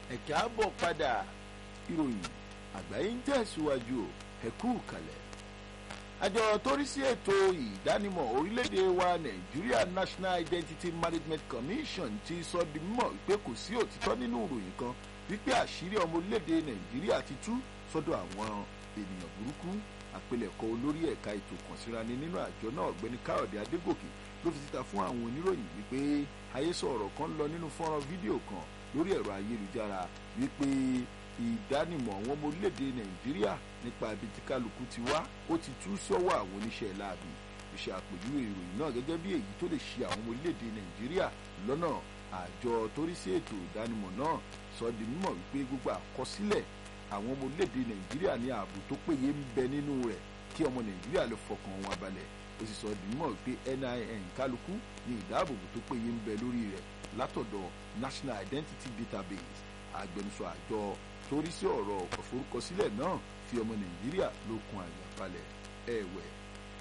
ẹ̀kẹ́ àbọ̀ padà ìròyìn àgbáyé ń tẹ̀síwájú ẹ̀kú kalẹ̀. àjọ tó rí sí ètò ìdánimọ̀ orílẹ̀-èdè wa nàìjíríà national identity management commission ti sọ di mímọ̀ wípé kò sí òtítọ́ nínú ìròyìn kan wípé àṣírí ọmọ orílẹ̀-èdè nàìjíríà ti tú sọ́dọ̀ àwọn ènìyàn burúkú àpilẹ̀kọ olórí ẹ̀ka ètò kànsíraní nínú àjọ náà ọ̀gbẹ́ni káyọ̀dé adégòkè ló fi síta fún àwọn oníròyìn wípé àhesọ ọ̀rọ̀ kan lọ nínú fọ́nrán fídíò kan lórí ẹ̀rọ ayélujára wípé ìdánimọ̀ àwọn ọmọ orílẹ̀-èdè nàìjíríà nípa ibi tí kálukú ti wá ó ti tú sọ́wọ́ àwọn oníṣẹ́ láàbì ìṣe àpèjúwe ìròyìn náà gẹ́gẹ́ bí èyí tó lè ṣe àwọn ọmọ orílẹ̀-èdè nàìjíríà lọ́nà àjọ tó rí sí ètò ìdánimọ̀ náà sọ di mímọ̀ wípé gbogbo àkọsílẹ̀ àwọn ọmọ orílẹ̀-èdè nàìjíríà ní ààbò tó péye ń bẹ nínú rẹ̀ kí ọmọ nàìjíríà lè fọkàn wọn balẹ̀ ó sì sọ di mímọ̀ wípé NIN kálukú ní ìdáàbòbò tó péye ń bẹ lórí rẹ̀ látọ̀dọ̀ National Identity Database agbẹnusọ àjọ tó rí sí ọ̀rọ̀ ìforúkọsílẹ̀ náà fi ọmọ nàìjíríà lókun àyà balẹ̀ ẹ̀wẹ̀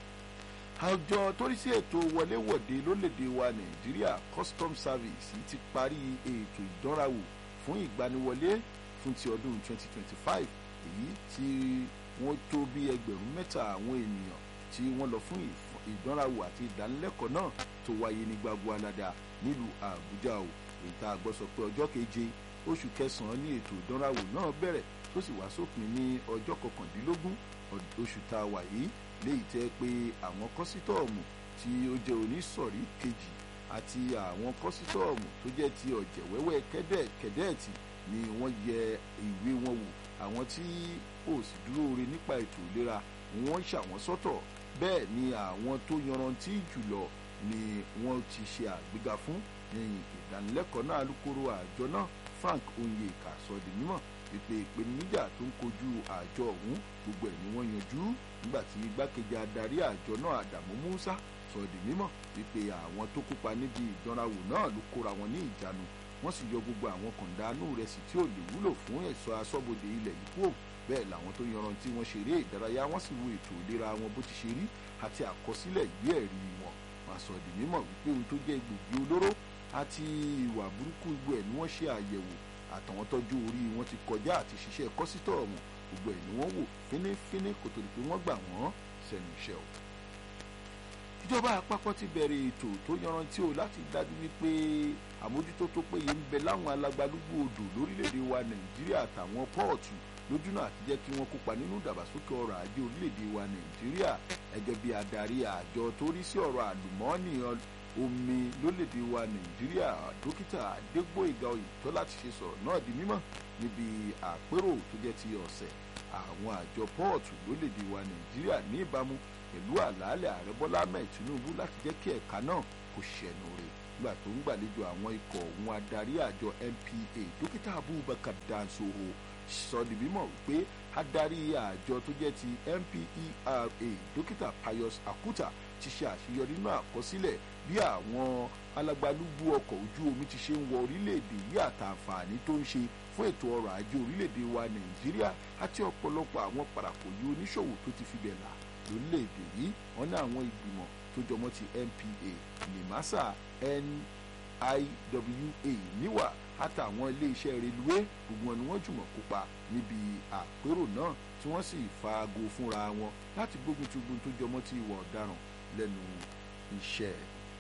àjọ tó rí sí ètò wọléwọ̀de lólèdè wa nàìjíríà custom service ti parí ètò ìdánrawò fún ìgbaniwọlé fún ti ọdún 2025 èyí tí wọ́n tó bí ẹgbẹ̀rún mẹ́ta àwọn ènìyàn tí wọ́n lọ fún ìdánrawò àti ìdánilẹ́kọ̀ọ́ náà tó wáyé ní gbagbo alada nílùú àbújá o èyí tá a gbọ́ sọ pé ọjọ́ keje oṣù kẹsàn-án ní ètò ìdánrawò náà bẹ̀rẹ̀ tó sì wá sópin ní ọjọ́ kọkàndínlógún oṣù tá a wà yìí léyìí tẹ́ pé àwọn kọ́sítọ́ọ̀mù tí ó jẹ́ onísọ̀rí kejì àti àwọn kọ́sítọ́ọ̀mù tó jẹ́ ti ọ̀jẹ̀wẹ́wẹ́ kẹ́dẹ́ẹ̀tì ni wọ́n yẹ ìwé wọn wò àwọn tí ò sì dúró re nípa ètò ìlera wọ́n ṣàwọn sọ́tọ̀ bẹ́ẹ̀ ni àwọn tó yanrantí jùlọ ni wọ́n ti ṣe àgbéga fún lẹ́yìn ìdánilẹ́kọ̀ọ́ náà alukoro àjọ náà Frank Onyeka sọ di mímọ̀ pípé ìpèníjà tó ń kojú àjọ ọ̀hún gbogbo ẹ̀ ni wọ́n yanjú nígbà tí igbákejì adarí àjọ náà Adamu Musa sọ di mímọ̀ pípé àwọn tó kópa níbi ìdánrawò náà ló kóra wọn ní ìjánu wọ́n sì yọ gbogbo àwọn kọ̀ǹdánù rẹ̀ sì tí ò lè wúlò fún ẹ̀ṣọ́ aṣọ́bodè ilẹ̀ yìí kúrò bẹ́ẹ̀ làwọn tó yanrantí wọn ṣeré ìdárayá wọ́n sì wo ètò ìlera wọn bó ti ṣe rí àti àkọsílẹ̀ ìwé ẹ̀rí wọn wọ́n sọ di mímọ̀ wípé ohun tó jẹ́ egbògi olóró àti ìwà burúkú gbogbo ẹ̀ ni wọ́n ṣe àyẹ̀wò àtàwọn tọ́jú orí wọn ti kọjá àti ṣiṣẹ́ kọ́sítọ́ọ̀mù gbogbo ẹ̀ ni wọ́n wò fínífíní kó tó di pé wọ́n gbà wọ́n sẹ́nu iṣẹ́ o. ìjọba àpapọ̀ ti bẹ̀rẹ̀ ètò tó yanrantí o láti dájú wípé àmójútó tó péye ń bẹ láwọn alágbálúgbú odò lórílẹ̀‐èdè wa nàìjíríà àtàwọn pọ́ọ̀tù lójúnà àti jẹ́ kí wọ́n kópa nínú ìdàgbàsókè ọrọ̀ ajé orílẹ̀‐èdè wa nàìjíríà gẹ́gẹ́ bí adarí àjọ tó rí sí ọ̀rọ̀ àlùmọ́ọ́nì omi lórílẹ̀‐èdè wa nàìjíríà dókítà adégbòyìgá oyètọ́lá ti ṣe sọ̀rọ̀ náà di mímọ̀ níbi àpérò tó jẹ́ ti ọ̀sẹ̀ àwọn àjọ pọ́ọ̀tù lórílẹ̀‐èdè wa nàìjíríà ní ìbámu pẹ̀lú àlàálẹ̀ ààrẹ bọ́lá ahmed tinubu láti jẹ́ kí ẹ̀ka náà kó ṣẹ̀nu rẹ̀ nígbà tó ń gbàlejò àwọn ikọ̀ òun adarí àjọ NPA dókítà abubakar dansoho sọ di mímọ̀ wípé adarí àjọ tó jẹ́ ti NPERA dókítà pius akuta ti ṣe àṣeyọrí nínú àkọsílẹ̀ bí àwọn alágbálúgbú ọkọ̀ ojú omi ti ṣe ń wọ orílẹ̀-èdè yìí àtàǹfààní tó ń ṣe fún ètò ọrọ̀ ajé orílẹ̀-èdè wa nàìjíríà àti ọ̀pọ̀lọpọ̀ àwọn parakòyí oníṣòwò tó ti fi bẹ̀ là lórílẹ̀-èdè yìí wọ́n ní àwọn ìgbìmọ̀ tó jọmọ́ ti NPA NIMASA NIWA níwà àtàwọn iléeṣẹ́ reluwé gbogbo wọn ni wọ́n jùmọ̀ kópa níbi àpérò náà tí wọ́n sì faago fúnra wọn láti gbógun ti ogun tó jọmọ́ ti ìwà ọ̀daràn lẹ́nu iṣẹ́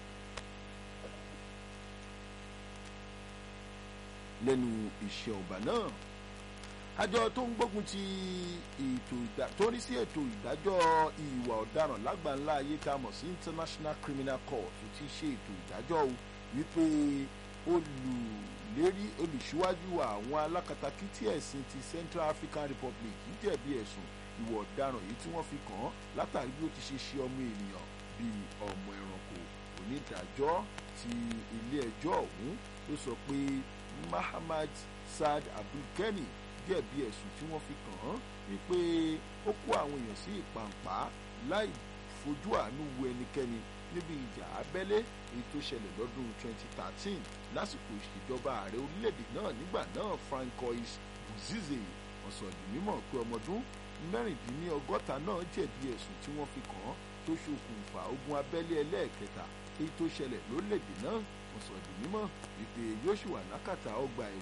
lẹ́nu iṣẹ́ ọba náà àjọ tó ń gbógun ti ètò ìdá tó ń rí sí ètò ìdájọ́ ìwà ọ̀daràn lágbàńlá ayé tá a mọ̀ sí International Criminal Court ti ṣe ètò ìdájọ́ wípé olùlérí olùṣíwájú àwọn alákatakítí ẹ̀sìn ti Central African Republic jẹ̀bi ẹ̀sùn ìwà ọ̀daràn yìí tí wọ́n fi kàn án látàrí bí ó ti ṣe ṣe ọmọ ènìyàn bíi ọmọ ẹranko onídàájọ́ ti ilé ẹjọ́ ọ̀hún ló sọ pé Mahamad Saad Abdulkani jẹ̀bi ẹ̀sùn tí wọ́n fi kàn án wípé ó kó àwọn èèyàn sí ìpàǹpá láì fojú àánú wo ẹnikẹ́ni níbi ìjà abẹ́lé èyí tó ṣẹlẹ̀ lọ́dún 2013 lásìkò ìṣèjọba ààrẹ orílẹ̀-èdè náà nígbà náà Francois Bozize ọ̀sọ̀dì mímọ̀ pé ọmọdún mẹ́rìndínlọ́gọ́ta náà jẹ̀bi ẹ̀sùn tí wọ́n fi kàn án tó ṣokùnfà ogun abẹ́lé ẹlẹ́ẹ̀kẹta èyí tó ṣẹlẹ̀ lórílẹ̀‐èdè náà wọ́n sọ di mímọ̀ wípé yóò ṣì wà lákàtà ọgbà ẹ̀wọ̀n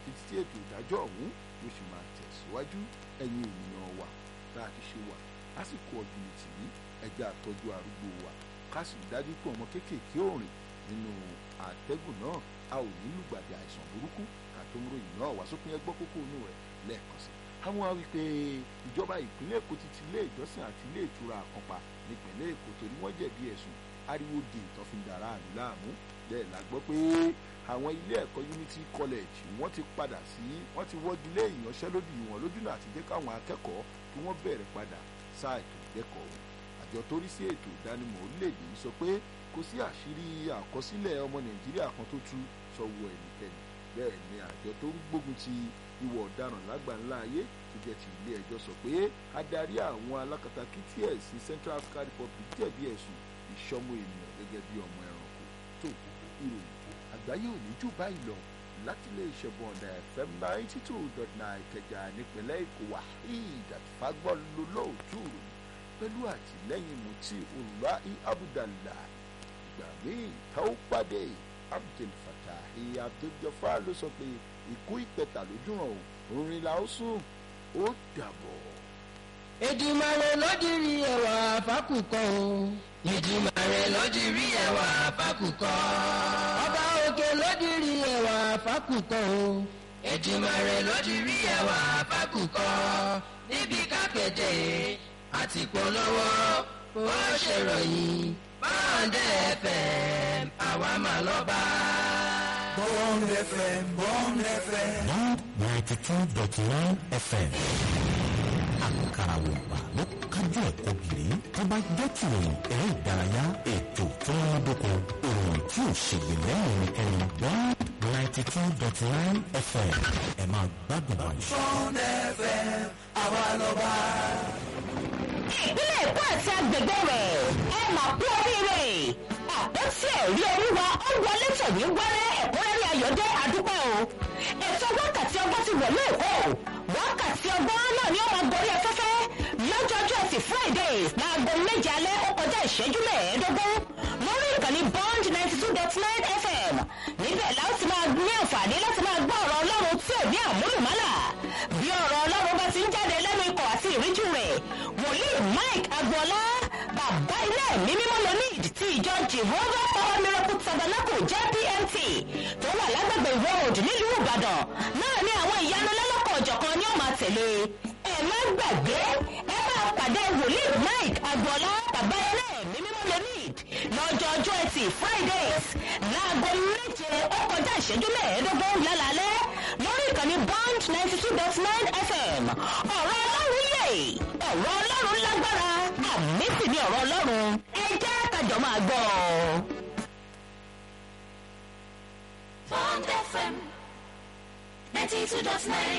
títí tí ètò ìdájọ́ ọ̀hún yóò sì máa tẹ̀síwájú ẹ̀yin ènìyàn wa tá a ti ṣe wà lásìkò ọdún ìtìrí ẹjẹ́ àtọ́jú arúgbó wa ká sì dájú pé ọmọ kéékèèké ò rìn nínú àtẹ́gùn náà a ò ní lùgbàdì àìsàn burúkú ká tó ń ròyìn náà wá sópin ẹgbọ́ kókó inú rẹ̀ lẹ́ẹ̀kan sí. àwọn wa wípé ìjọba ìpínlẹ̀ èkó ti ti ilé ìjọsìn àti ilé ìtura àkànpá nípìnlẹ̀ èkó torí wọ́n jẹ̀bi ẹ̀sùn ariwo di ìtọ́findàrá àmì láàmú bẹ́ẹ̀ la gbọ́ pé àwọn ilé ẹ̀kọ́ unity college wọ́n ti padà sí wọ́n ti wọ́gi lé ìyanṣẹ́lódì wọn lójúnà àti jẹ́ káwọn akẹ́kọ̀ọ́ kí wọ́n bẹ̀rẹ̀ padà sáà ètò ìkẹ́kọ̀ọ́ wọn àjọ tó rí sí ètò ìdánimọ̀ orílẹ̀-èdè yìí sọ pé kò sí àṣírí àkọsílẹ̀ ọmọ nàìjíríà kan tó tú sọ́wọ́ ẹnikẹ́ni bẹ́ẹ̀ ni àjọ tó ń gbógun ti ìwà ọ̀daràn lágbàńlá ayé tó jẹ́ ti ilé ẹjọ́ sọ pé adarí àwọn alákatakítí ẹ̀sìn central african republic jẹ̀bi ẹ̀sùn ìṣọ́mọ ènìyàn gẹ́gẹ́ bí ọmọ ẹranko tó ìròyìn àgbáyé ò ní jù báyìí lọ láti ilé iṣẹ́ bọ̀ǹdà fm ninety two dot nine kẹjà nípínlẹ̀ èkó waheed àtìfágbọ́n lólóòtú ròyìn pẹ̀lú àtìlẹ́yìn mutí olùwàhí abudullah ìgbà míì tá ó pàdé abdul fatahi abdul-jafar ló sọ pé ikú ìpẹ̀tà lójúràn orin la ó sùn ó dàbọ̀. Èdùmàrè lódìrí ẹwà fákùkọ o. Èdùmàrè lódìrí ẹwà fákùkọ. Ọba òkè lódìrí ẹwà fákùkọ o. Èdùmàrè lódìrí ẹwà fákùkọ. Níbi kápẹ́tẹ̀ àti polówó ó ṣèròyìn báńdẹ̀ fm àwa máa lọ bá. Bond FM, Bond FM. Bond ninety two dot nine FM. Àkàrà wògbà ló kájú ẹ̀kọ́ gìrì. Tó bá jẹ́ tìròyìn eré ìdárayá ètò tó ń dóko ìròyìn tí ò ṣègbè lẹ́yìn ẹnikẹ́ni. Bond ninety two dot nine FM. Ẹ máa gbádùn àwọn ìṣe. Bond FM, àwa lọ́ba. ìpínlẹ̀ èkó àti agbègbè rẹ̀ ẹ mà kú oríire àpótí ẹ̀rí oríwa ó wọlé tẹ̀wé wẹ́rẹ́ ẹ̀kúnrẹ́rẹ́ ayọ̀dẹ́ àdúpẹ́ o ètò wákàtí ọgbọ́n ti wọ̀lú èkó wákàtí ọgbọ́n náà ni ó máa gorí afẹ́fẹ́ lọ́jọ́jọ́ ẹtì fridays láago méje alẹ́ ó kọjá ìṣẹ́jú mẹ́ẹ̀ẹ́dógún lórí ìkànnì bond ninety two dot nine fm níbẹ̀ la ó ti máa ní àǹfààní láti máa gbọ́ ọ̀rọ̀ ọlọ́run tí ò ní àmúlùmálà bí ọ̀rọ̀ ọlọ́run bá ti ń jáde lẹ́nu ikọ̀ àti ìríjú rẹ̀ wòlíì mike agboola bàbá ilé ẹ̀mí mímọ́ lonid ti ìjọ jehovah power miracle tabernacle jpmt tó wà lágbègbè ìwọ òdì nílùú ìbàdàn náà ní àwọn ìyanu lọ́lọ́kọ̀ ọ̀jọ̀kan ni ó máa tẹ̀lé ẹ má gbàgbé ẹ máa pàdé wòlíì mike agboola bàbá ilé ẹ̀mí mímọ́ lonid lọ́jọ́ ọjọ́ ẹtì fridays láago méje ó kọjá ìṣẹ́jú mẹ́ẹ̀ẹ́dógún lálálẹ́ lórí ìkànnì bond ninety two dot nine fm ọ̀rọ̀ ọlọ́run yè ọ̀rọ̀ ọlọ́run lágbára àmì sì ni ọ̀rọ̀ ọlọ́run ẹ jẹ́ kájọ máa gbọ́ ọ. Bond FM 92.9